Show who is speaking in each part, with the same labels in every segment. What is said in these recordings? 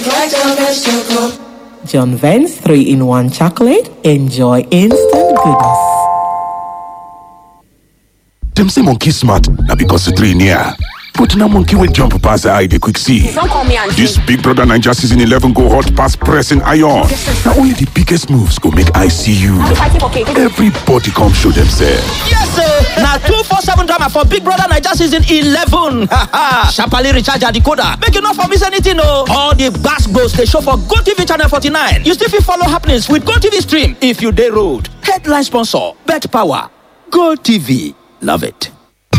Speaker 1: John Vance 3 in 1 chocolate. Enjoy instant goodness.
Speaker 2: Dem say monkey smart na because the three near. But now monkey will jump past the eye they quick see.
Speaker 3: Don't call me auntie.
Speaker 2: This Big Brother Ninja season 11 go hot past pressing iron. Now only the biggest moves go make I see you.
Speaker 3: fighting for cake.
Speaker 2: Everybody come show themselves.
Speaker 4: Yes, sir. Now two four seven drama for Big Brother Niger season eleven. Sharply recharge your decoder. Make you not for miss anything, no. All the gas goes they show for Go TV channel forty nine. You still fit follow happenings with Go TV stream if you day road. Headline sponsor: Bet Power. Go TV. Love it.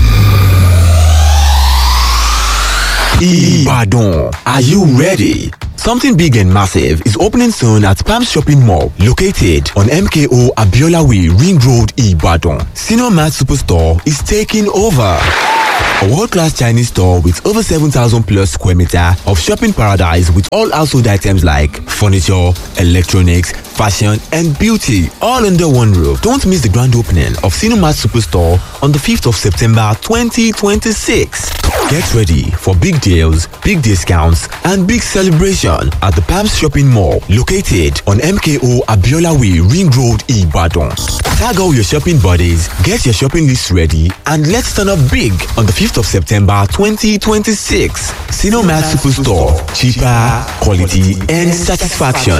Speaker 5: Ibadan. Are you ready? Something big and massive is opening soon at Palm Shopping Mall, located on MKO Abiola Way, Ring Road, Ibadan. Senior Mart Superstore is taking over. A world-class Chinese store with over 7,000 plus square meter of shopping paradise with all household items like furniture, electronics, fashion and beauty all under one roof. Don't miss the grand opening of Cinemat Superstore on the 5th of September 2026. Get ready for big deals, big discounts and big celebration at the Palms Shopping Mall located on MKO Abiola Way Ring Road Ibadan. Tag all your shopping buddies, get your shopping list ready and let's turn up big on the 5th of September 2026. Cinemat Superstore. Cheaper, quality and satisfaction.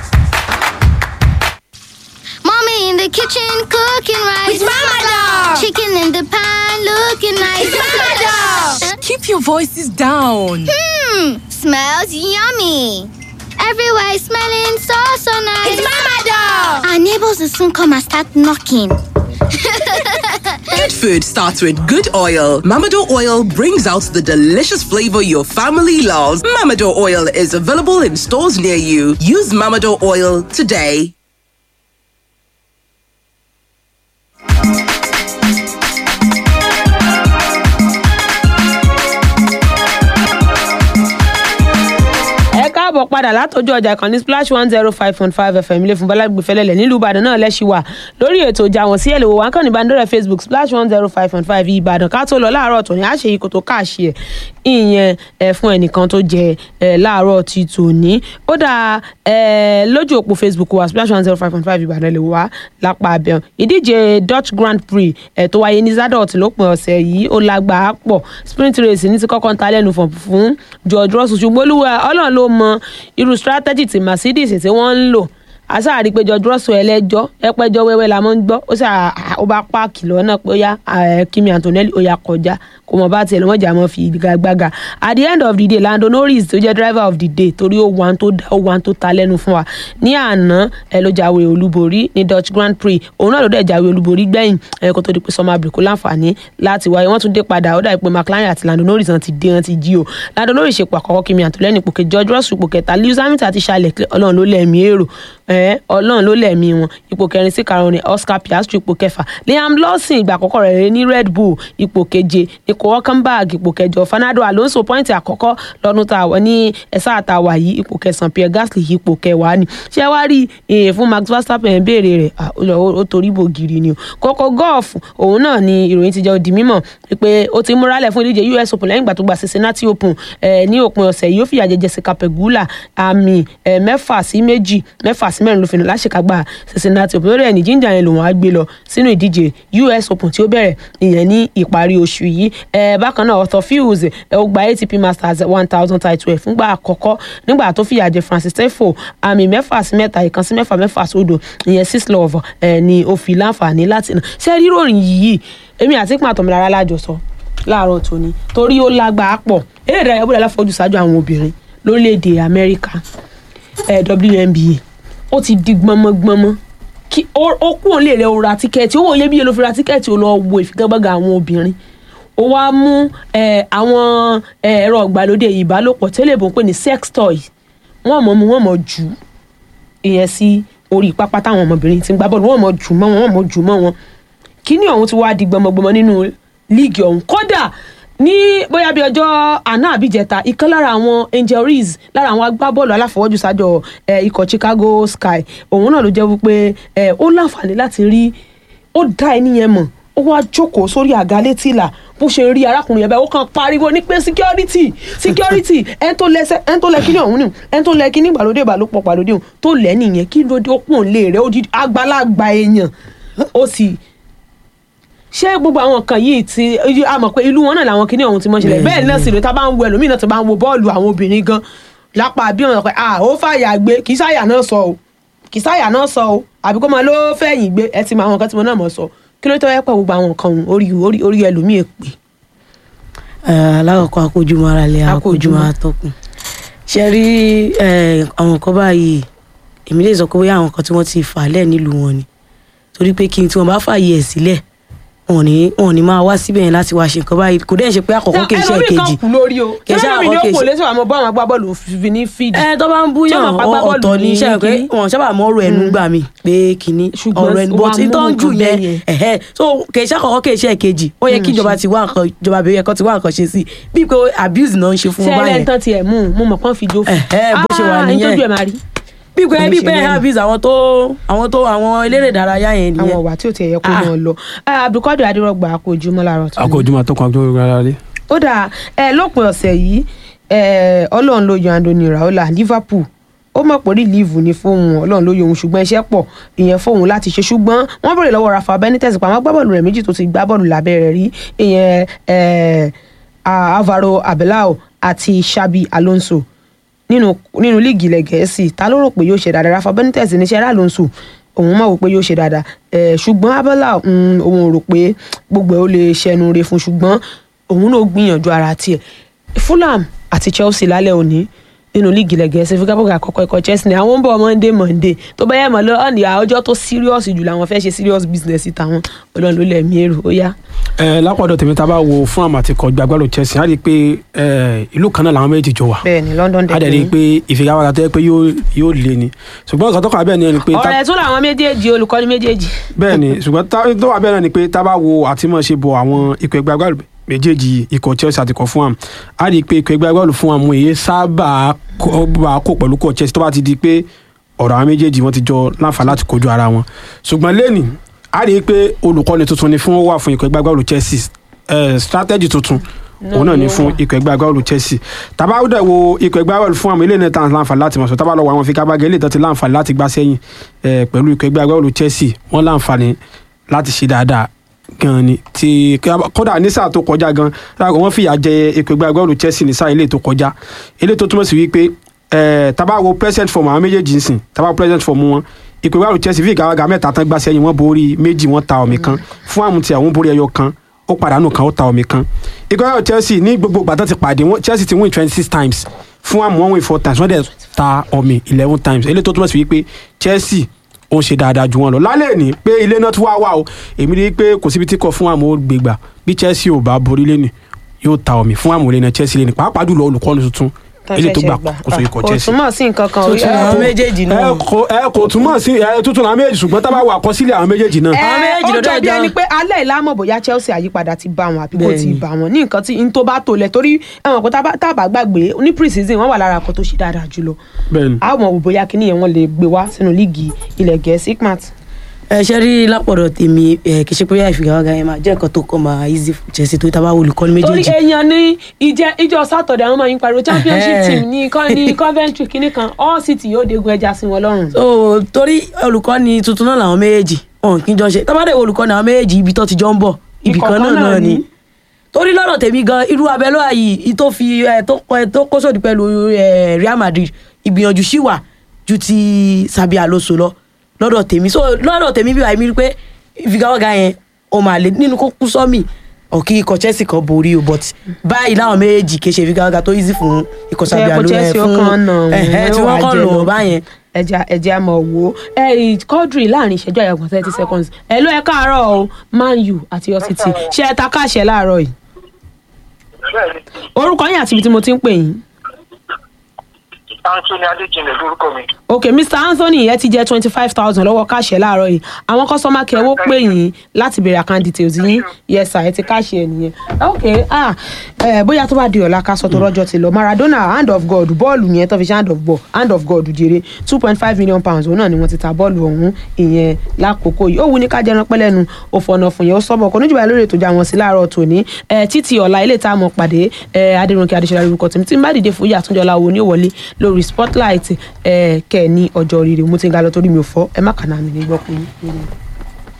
Speaker 6: Mommy in the kitchen cooking rice.
Speaker 3: It's Mama Dog.
Speaker 6: Chicken in the pan looking nice.
Speaker 3: It's Mama Dog.
Speaker 7: Keep your voices down.
Speaker 6: Hmm, smells yummy. Everywhere is smelling so so nice.
Speaker 3: It's Mama Dog.
Speaker 6: Our neighbors will soon come and start knocking.
Speaker 7: Good food starts with good oil. Mamado oil brings out the delicious flavor your family loves. Mamado oil is available in stores near you. Use Mamado oil today.
Speaker 8: ẹ káàbọ̀ padà látọjú ọjà kan ní splash one zero five point five fm ilé fún balagbe fẹlẹ́lẹ̀ nílùú ìbàdàn náà lẹ́sìn wà lórí ètò ìjà wọn sí ẹ̀ lè wò wá kàn ní bandera facebook splash one zero five point five ìbàdàn ká tó lọ láàárọ̀ tòní àṣẹ yìí kò tó káàṣì ẹ̀ ìyẹn ẹ̀ fún ẹnìkan tó jẹ ẹ̀ láàárọ̀ ti tòní ó dà ẹ̀ lójú òpó facebook wa splash one zero five point five ìbàdàn lè wá lápá abẹ́ọ̀ ìdíje dutch grand prix ẹ̀ tó wáyé ní zadot lópin ọ̀sẹ̀ yìí ó lágbàá pọ̀ sprint race ní ti kọ́kọ́ ń ta lẹ́nu fún fún george russell ṣùgbọ́n olúwa ọlọ́run ló mọ irú strategy tí mercedes tí wọ́n ń lò asáàrí pé george russell ẹlẹ́jọ́ ẹpẹ́jọ́ wẹ́wẹ́ la mọ́ ń gbọ́ ó sà ó bá páàkì lọ́nà pé ó yá eh, kimi antonelli ó yá kọjá kò mọ̀ bá tiẹ̀ lọ́mọ ìjà mọ́ fi gbàgbàgà at the end of the day lando norris tó jẹ́ driver of the day torí ó wan tó dá ó wan tó ta lẹ́nu fún wa ní àná ẹ ló jáwé olúborí ní dutch grand prix òun náà ló dẹ̀ jáwé olúborí gbẹ̀yìn ẹ kó tó di pé sọmọ àbùkù láǹfààní láti wáyé wọ́n tún dé padà ó dà pé mclaren àti lando norris náà ti dé wọn ti jí o lando norris ṣe pò àkọ́kọ́ kimi antonelli ipò kejì george russell ipò kẹta lewis hamilton àti charles leclerc ọlọ́run ló lẹ̀mí èrò ẹ ọlọ́run ló lẹ̀mí wọn ipò kẹrin sí karùn-ún ní oscar piastri ipò kẹfà liam lawson ìgbà àkọ́kọ́ rẹ̀ rẹ̀ ní red bull ipò keje nico hulkenberg ipò kẹjọ fernando alonso pọ́ìntì àkọ́kọ́ lọ́dún tá a wọ̀ ní ẹ̀sà àtàwà yìí ipò kẹsàn-án pierre gasly ipò kẹwàá ni ṣé wàá rí èè fún max verstappen béèrè rẹ̀ ah, ó lọ- ó torí bò gírí ni o kókó golf òun náà ni ìròyìn ti jẹ́ di mímọ̀ pé ó ti múralẹ̀ fún ìdíje us open lẹ́yìn ìgbà tó gba cincinnati open eh, ní òpin ọ̀sẹ̀ yìí ó fìyà jẹ jessica pegula àmì eh, mẹ́fà sí méjì mẹ́fà sí mẹ́rin ló fi nà láṣekágbá cincinnati open lórí ẹ̀ ní jíjà yẹn lòun á gbé lọ sínú ìdíje us open tí ó bẹ̀rẹ̀ ìyẹn ní ìparí oṣù yìí eh, bákan náà arthur fields eh, ó gba atp masters one thousand title ẹ̀ fúngbà àkọ́kọ́ nígbà tó fìyà jẹ francis tefo àmì mẹ́fà sí mẹ́ta ìkan sí mẹ́fà mẹ́fà sódò ìyẹn six love eh, ni ó fi láǹfààní láti nà ṣé ríròyìn yìí èmi àti pín àtọ̀mìlára lájọsọ láàárọ̀ tòní torí ó lágbàá pọ̀ eré ìdárayá bóyá láfojú ṣáájú àwọn obìnrin lórílẹ̀‐èdè amẹ́ríkà eh, WNBA ó ti di gbọmọgbọmọ kí ó ó kú òun lè rẹ o ra tíkẹ́ẹ̀tì owó iyebíye ló fi ra tíkẹ́ẹ̀tì ó lọ wo ìfigagbága àwọn obìnrin ó wá mú eh, àwọn eh, ẹ̀rọ ìgbàlódé ìbálòpọ̀ tẹ́lẹ̀ bó ń pè ní sex toy wọ́n mọ̀ mú wọ́n mọ̀ jù ú ìyẹn sí orí pápá táwọn ọmọbìnrin ti ń gbá bọ́ọ̀lù wọ́n mọ̀ jù mọ́ wọn wọ́n mọ̀ jù mọ́ wọn kíní ọ̀hún ti wá di gbọmọgbọmọ nínú líìgì ọ̀hún kódà ní bóyá bí ọjọ́ àná àbíjẹta ìkan lára àwọn angel rees lára àwọn agbábọ́ọ̀lù aláfọwọ́jù sájọ eh, ikọ̀ chicago sky òun náà ló jẹ́ wípé eh, ó láǹfààní láti rí ó dá ẹni yẹn mọ̀ ó wá jókòó sórí àga létí ìlà bó ṣe rí arákùnrin yẹn bẹ́ẹ̀ ó kàn pariwo ní pé security security ẹni tó lẹ́sẹ̀ ẹni tó lẹ kíní ọ̀hún ni ẹni tó lẹ kíní ìgbàlódé ìbálòpọ̀ ìgbàlódé ọ̀hún tó lẹ́ nìyẹn kí ló dé ó pọ̀n lé rẹ̀ ó di àgbàlagbà èèyàn ó sì ṣé gbogbo àwọn nǹkan yìí ti a mọ̀ pé ìlú wọn náà làwọn kíní ọ̀hún ti mọ̀ ṣẹlẹ̀ bẹ́ẹ̀ náà sì lè ta bá ń wo ẹlòmíì náà tó bá ń wo bọ́ọ̀lù àwọn obìnrin gan lápá bí wọn pẹ ah ó fàyà gbé kì í sáyà náà sọ o kì í sáyà náà sọ o àbí kó máa ló fẹ̀yìn gbé ẹ ti mọ àwọn nǹkan tí mo náà mọ̀ sọ kí ló tó yẹ pé gbogbo àwọn nǹkan ọ̀hún orí orí orí ẹlòmíì èpè.
Speaker 9: alákọ̀ọ́kọ́ akójúmọ́ ara lẹ̀
Speaker 8: Akójúmọ́.
Speaker 9: akójúmọ́ atọ́kùn ṣe rí eh, àwọn nǹkan báyìí èmi lè sọ pé bóyá àwọn nǹkan tí wọ́n ti fà lẹ̀ nílùú wọn ni torí pé kí n tí wọ́n bá fààyè ẹ̀ sílẹ̀ wọn ò ní wọn ò ní máa wá síbẹ̀ yẹn láti wá ṣe nǹkan báyìí kò dẹ́n ṣe pé àkọ́kọ́ kì í ṣe
Speaker 8: ẹlòmíì kan
Speaker 9: èkejì
Speaker 8: kú lórí o
Speaker 9: Kì í ṣe
Speaker 8: ẹlòmíì ni ó
Speaker 9: àkọ́kọ́
Speaker 8: kò
Speaker 9: kì í ṣe-
Speaker 8: lẹ́sọ̀ àmọ́ bọ́ àwọn agbábọ́ọ̀lù fi ní fídì.
Speaker 9: ẹ tó bá ń
Speaker 8: Tí
Speaker 9: búyàn
Speaker 8: wọ́n máa pa agbábọ́ọ̀lù
Speaker 9: ọ̀tọ̀ ní
Speaker 8: ní
Speaker 9: iṣẹ́ pé
Speaker 8: kíní.
Speaker 9: wọn sábà mọ ọ̀rọ̀ ẹnu gbà mí pé kínní
Speaker 8: Ṣùgbọ́n
Speaker 9: ọ̀rọ̀ ẹnu
Speaker 8: wàá
Speaker 9: bọ́tí
Speaker 8: mú
Speaker 9: tó ń jù
Speaker 8: nǹkan
Speaker 9: yẹn
Speaker 8: bẹ́ẹ̀ yẹn.
Speaker 9: ẹ̀hẹ́ so kì í ṣe àkọ́kọ́ kì í ṣe èkejì ó yẹ kí ìjọba ti wá nǹkan ìjọba àbẹ̀wò ẹ̀kọ́ ti wá nǹkan ṣe sí i bíi pé abuse náà ń ṣe fún wọn
Speaker 8: tẹ́lẹ̀
Speaker 9: báyẹn
Speaker 8: ń tán tiẹ̀ mú un mo mọ̀ pọ́n fi jó fún
Speaker 9: Ẹ̀hẹ́, bó ṣe wà
Speaker 8: Ah,
Speaker 9: nìyẹn.
Speaker 8: nítorí ẹ̀ máa rí
Speaker 9: bíi pé
Speaker 8: Kò ní
Speaker 9: bíi
Speaker 8: ṣe
Speaker 9: pé
Speaker 8: bẹ́ẹ̀.
Speaker 9: abuse àwọn tó àwọn tó àwọn eléré ìdárayá yẹn
Speaker 8: àwọn
Speaker 9: nìyẹn
Speaker 8: ọ̀wà tí ò tiẹ̀ yẹ kó
Speaker 9: Ah.
Speaker 8: mọ̀ lọ abdulkadir adérọgba kò jùmọ̀ láàárọ̀ tó ní.
Speaker 10: akójúmọ́ tó kàn tó rárá rí.
Speaker 8: ó dáa ẹ lópin ọ̀sẹ̀ yìí ẹ ọlọ́run ló yan Anthony Raola Liverpool ó mọ̀ pé rìlíìfù ni fóun ọlọ́run ló yan òun ṣùgbọ́n iṣẹ́ pọ̀ ìyẹn fóun láti ṣe ṣùgbọ́n wọ́n bèrè lọ́wọ́ Rafa Benitez pàmò agbábọ́ọ̀lù rẹ̀ méjì tó ti gbá bọ́ọ̀lù lábẹ́ rẹ̀ rí ìyẹn ẹ Alvaro Abelao àti Xabi Alonso nínú nínú líìgì ilẹ̀ gẹ̀ẹ́sì ta ló rò pé yóò ṣe dáadáa Rafa Benitez níṣẹ́ rà Alonso òun mọ̀ wò pé yóò ṣe dáadáa ẹ̀ ṣùgbọ́n Abelao mm, òun ò rò pé gbogbo ẹ̀ ó lè ṣẹnu re fún ṣùgbọ́n òun náà gbìyànjú ara tiẹ̀ Fulham àti Chelsea lálẹ́ òní nínú líìgì ilẹ̀ gẹ̀ẹ́sì fúkàbọ̀gà àkọ́kọ́ ikọ̀ Chelsea ni àwọn ń bọ̀ Monday Monday tó bá yẹ mọ̀ lọ ọ̀nì ọjọ́ tó serious jù làwọn fẹ́ ṣe serious business tàwọn ọlọ́run ló lẹ̀ mí èrò ó yá.
Speaker 10: ẹ lápọ̀dọ̀ tèmi tá a bá wo fún àmà àti kọjú agbábọ́ọ̀lù Chelsea á rí i pé ẹ, ìlú kan náà làwọn méjì jọ wà
Speaker 8: bẹ́ẹ̀ ni London
Speaker 10: á dẹ̀ rí i pé ìfigagbága tó yẹ pé yóò yóò lé ni ṣùgbọ́n nǹkan tó kàn bẹ́ẹ̀ ni ẹni pé tá-
Speaker 8: ọ̀rẹ́ tún làwọn méjèèjì olùkọ́ni méjèèjì.
Speaker 10: bẹ́ẹ̀ ni ṣùgbọ́n tá- tó wà bẹ́ẹ̀ náà ni pé tá a bá wo àtìmọ̀ṣe bọ̀ àwọn ikọ̀ ẹgbẹ́ agbábọ́ọ̀lù méjèèjì ikọ̀ Chelsea àti ikọ̀ Fulham á rí i pé ikọ̀ ẹgbẹ́ agbábọ́ọ̀lù Fulham èyí sábà kó bá kó pẹ̀lú ikọ̀ Chelsea tó bá ti di pé ọ̀rọ̀ àwọn méjèèjì wọ́n ti jọ láǹfà láti kojú ara wọn ṣùgbọ́n lẹ́nìí á rí i pé olùkọ́ni tuntun ni fún wà fún ikọ̀ ẹgbẹ́ agbábọ́ọ̀lù Chelsea eh, strategy tuntun òun náà ni fún ikọ̀ ẹgbẹ́ agbábọ́ọ̀lù Chelsea tábà ó dẹ̀ wo ikọ̀ ẹgbẹ́ agbábọ́ọ̀lù fún àwọn ilé náà tán láǹfààní láti mọ̀ sọ tábà lọ wo àwọn figagbága ilé ìtàn ti láǹfààní láti gbá sẹ́yìn eh, pẹ̀lú ikọ̀ ẹgbẹ́ agbábọ́ọ̀lù Chelsea wọ́n láǹfààní láti ṣe dáadáa gan ni ti kódà ní sáà tó kọjá gan láàgọ́ wọ́n fìyà jẹ ikọ̀ ẹgbẹ́ agbábọ́ọ̀lù Chelsea ní sáà ilé tó kọjá ilé tó túmọ̀ sí wípé eh, tábà wo present form àwọn méjèèjì nsìn tábà wo present form wọn ikọ̀ ẹgbẹ́ agbábọ́ọ̀lù Chelsea figagbága mẹ́ta tán gbá sẹ́yìn wọ́n borí méjì wọ́n ta ọ̀mì kan fún àmúti àwọn borí ẹyọ kan ó pàdánù kan ó ta omi kan ikọ̀ ayọ̀ Chelsea ní gbogbo gbàtàn ti pàdé wọn Chelsea ti win twenty six times fún àmú wọn win four times wọ́n dẹ̀ ta omi eleven times eléyìí tó túmọ̀ sí wípé Chelsea ó ń ṣe dáadáa ju wọn lọ lálẹ́ ní pé ilé náà tún wá wà o èmi rí i pé kò síbi tí kò fún àmú ó gbégbà bí Chelsea ò bá borí lẹ́nu yóò ta omi fún àmú lẹ́nu Chelsea lẹ́nu pàápàá jùlọ olùkọ́ni tuntun eléyìí tó gbà kóso ikọ̀
Speaker 8: kò
Speaker 10: Chelsea
Speaker 8: túmọ̀ sí nǹkan kan
Speaker 9: tuntun àwọn méjèèjì náà
Speaker 10: ẹ kò ẹ kò túmọ̀ sí ẹ tuntun àwọn méjèèjì ṣùgbọ́n tá a bá wà àkọsílẹ̀ àwọn méjèèjì náà.
Speaker 9: Àwọn méjèèjì
Speaker 8: ó
Speaker 9: lọ́dọ̀
Speaker 8: jọ bí
Speaker 9: ẹ̀dá.
Speaker 8: ẹni pé alẹ́ ìlàmọ̀ bóyá Chelsea àyípadà ti bá wọn àbí kò ti
Speaker 9: Bẹ́ẹ̀ni.
Speaker 8: bá wọn ní nǹkan tí n tó bá tó lẹ̀ torí ẹ̀wọ̀n pé tá a bá- tá a bá gbàgbé ní pre-season wọ́n wà lára kan tó ṣe dáadáa jùlọ
Speaker 10: bẹ́ẹ̀ni
Speaker 8: a mọ̀ wò bóyá kíní yẹn wọ́n lè gbé wá sínú líìgì ilẹ̀ gẹ̀ẹ́sì ikmat
Speaker 9: ẹ ṣe rí lápọ̀dọ̀ tèmi ẹ kì í ṣe pé ìfigagbága yẹn máa jẹ́ nǹkan tó kọ́ máa easy fún Chelsea tó tábà olùkọ́ni
Speaker 8: torí
Speaker 9: méjèèjì
Speaker 8: èèyàn ní ìjẹ ìjọ sátọ̀dẹ̀ àwọn máa ń pariwo championship
Speaker 9: Ẹhẹ́.
Speaker 8: team ní kọ́- ní Coventry kíní kan all city yóò dégun ẹja sí wọn lọ́rùn.
Speaker 9: so torí olùkọ́ni tuntun náà làwọn méjèèjì wọn kì í jọ ṣe tábàdé olùkọ́ni àwọn méjèèjì ibi tó ti jọ ń bọ̀ ibì kan náà náà ni torí lọ́dọ̀ tèmi gan irú abẹ́lọ́ yìí tó fi ẹ tó kọ ẹ tó kó sòdì pẹ̀lú ẹ Real Madrid ìgbìyànjú sí wà ju ti Xabi Alonso lọ lọ́dọ̀ tèmi so lọ́dọ̀ tèmi bí wàá mi rí pé ìfigagbága yẹn ó máa lè nínú kó kú sọ́mì ọ̀kí ikọ̀ Chelsea kan borí o but báyìí láwọn méjèèjì kì í ṣe ìfigagbága tó easy fún ikọ̀ Xabi
Speaker 8: Ṣé kò
Speaker 9: Alonso
Speaker 8: Chelsea ó
Speaker 9: fún
Speaker 8: kàn nà wọ́n,
Speaker 9: ẹ̀hẹ́ tí
Speaker 8: ó
Speaker 9: wọ́n
Speaker 8: wá
Speaker 9: kàn
Speaker 8: jẹ
Speaker 9: lò
Speaker 8: lọ.
Speaker 9: báyẹn
Speaker 8: ẹja ẹja mọ̀ wò ó ẹ Quadri láàrin ìṣẹ́jú àyàgbọ̀n thirty seconds ẹ ló ẹ káàárọ̀ o Man U àti Hull City ṣé ẹ ta káàṣẹ láàárọ̀ yìí orúkọ yín àti ibi tí mo ti ń pè yín
Speaker 11: anthony adéjìnlẹ̀ lórúkọ mi.
Speaker 8: ok mr anthony ẹ ti jẹ twenty five thousand lọ́wọ́ káṣẹ láàárọ̀ yìí àwọn kọ́sọ́mà kẹ́ wó pè yín láti béèrè account details yín yes sir ẹ ti káṣẹ ẹ nìyẹn ok ah ẹ bóyá tó bá di ọ̀la ká sọ tó rọ́jọ́ ti lọ maradona hand of god bọ́ọ̀lù yẹn tó fi ṣe hand of ball hand of god jèrè two point five million pounds òun náà ni wọ́n ti ta bọ́ọ̀lù ọ̀hún ìyẹn lákòókò yìí ó wù ní ká jẹran pẹ́lẹ́nu òfòànà fún yẹn ó sọ́bọ̀ kò níjùbà lórí ètò ìjà wọn sí láàárọ̀ tòní ẹ títí ọ̀la ilé tá a mọ̀ pàdé ẹ adéròǹkè adéṣọlá lórúkọ tèmi tí n bá dìde fún ìyá àtúnjọlá wo ní òwọlé lórí spotlight ẹ kẹ ní ọjọ́ rírì mo ti ń ga lọ torí mi ò fọ́ ẹ má kàná mi ní gbọ́ pé.